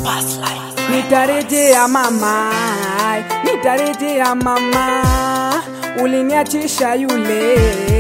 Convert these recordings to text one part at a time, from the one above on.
Nitarejea mama, nitarejea mama, uliniachisha yule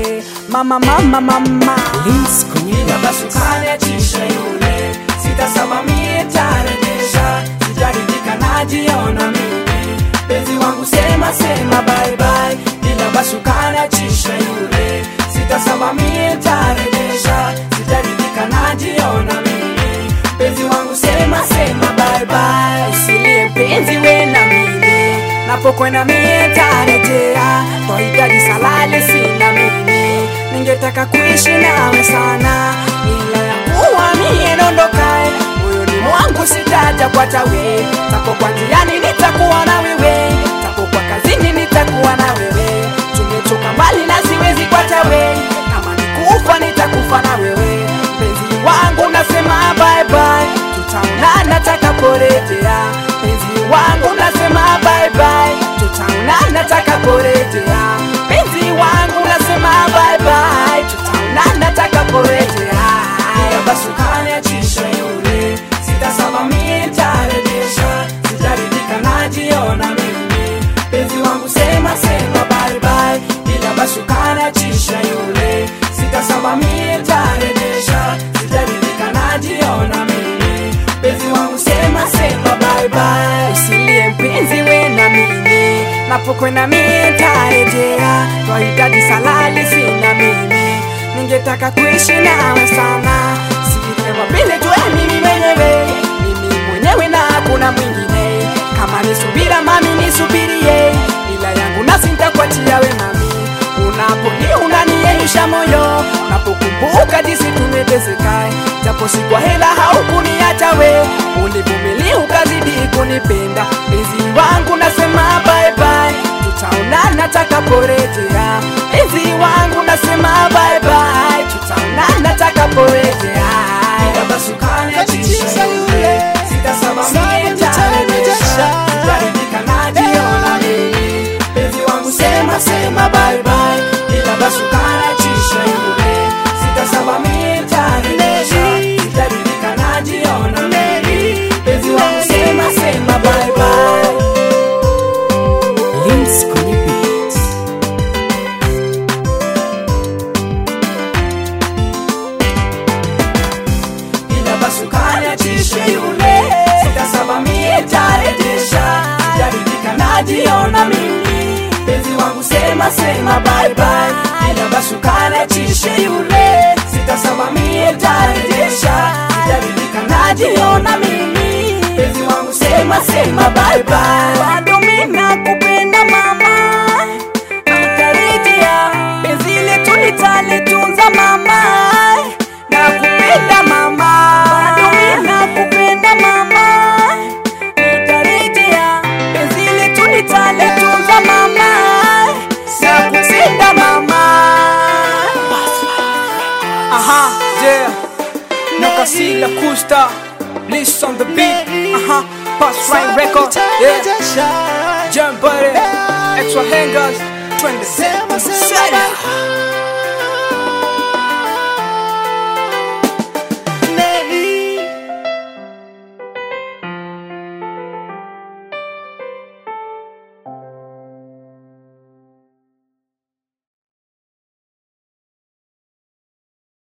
mama, mama, mama. Links kwenye Ila basi ukaniachisha yule, sitasema mie tarejesha, sijaridhika najiona mimi, penzi wangu sema sema bye bye. Ila basi ukaniachisha yule, sitasema mie tarejesha, sijaridhika najiona mimi, penzi wangu sema sema bye bye. Usilie penzi we na mimi, napokwenda mie tarejea, twahitaji salale sina mimi, ningetaka kuishi nawe sana, ila ya kuwa mie nondokae moyoni mwangu sitaja kwa tawe tako kwa njiani nitakuwa na wewe tako kwa kazini nitakuwa na wewe tumetoka mbali na siwezi kwa tawe kama nikufa nitakufa na wewe penzi wangu nasema bye bye tutaonana takaporejea penzi wangu nasema bye bye tutaonana takaporejea penzi wangu nasema bye bye tutaonana takaporejea Ila basi ukaniachisha yule sitasema mie nitarejesha sitaridhika najiona mimi penzi wangu sema sema bye bye ila basi ukaniachisha yule sitasema mie nitarejesha sitaridhika najiona mimi penzi wangu sema sema bye bye usilie mpenzi we na mimi napokwenda mie ntarejea twahitaji salali sina mimi ningetaka kuishi nawe sana sijitewa vile tuwe mimi mwenyewe mimi mwenyewe na hakuna mwingine kama nisubira mami nisubirie ila yangu nasi ntakuachia we mami unaponi unaniyeisha moyo napokumbuka jinsi tumeteseka japo si kwa hela haukuniacha we ulivumilia ukazidi kunipenda penzi wangu nasema bye bye tutaonana takaporejea penzi wangu nasema bye bye tutaonana takaporejea ila basi ukaniachisha yule sitasema mie nitarejesha sitaridhika najiona mimi penzi wangu sema sema bye bye ila basi ukaniachisha yule sitasema mie nitarejesha sitaridhika najiona mimi penzi wangu sema sema bye bye Links kwenye beats. ila basi ukaniachishe yule sitasema mie tarejesha sijaridhika najiona mimi penzi wangu sema sema bye bye ila basi ukaniachishe yule sitasema mie tarejesha sijaridhika najiona mimi penzi wangu sema sema bye bye bado mimi nakupenda mama nitarejea penzi letu nitalitunza mama nakupenda mama bado mimi nakupenda mama nitarejea penzi letu nitalitunza mama nakupenda mama aha yeah Nakasila Kusta Bliss on the beat aha Pass Rhyme Record yeah Jump Buddy Extra Hangers Trend Sema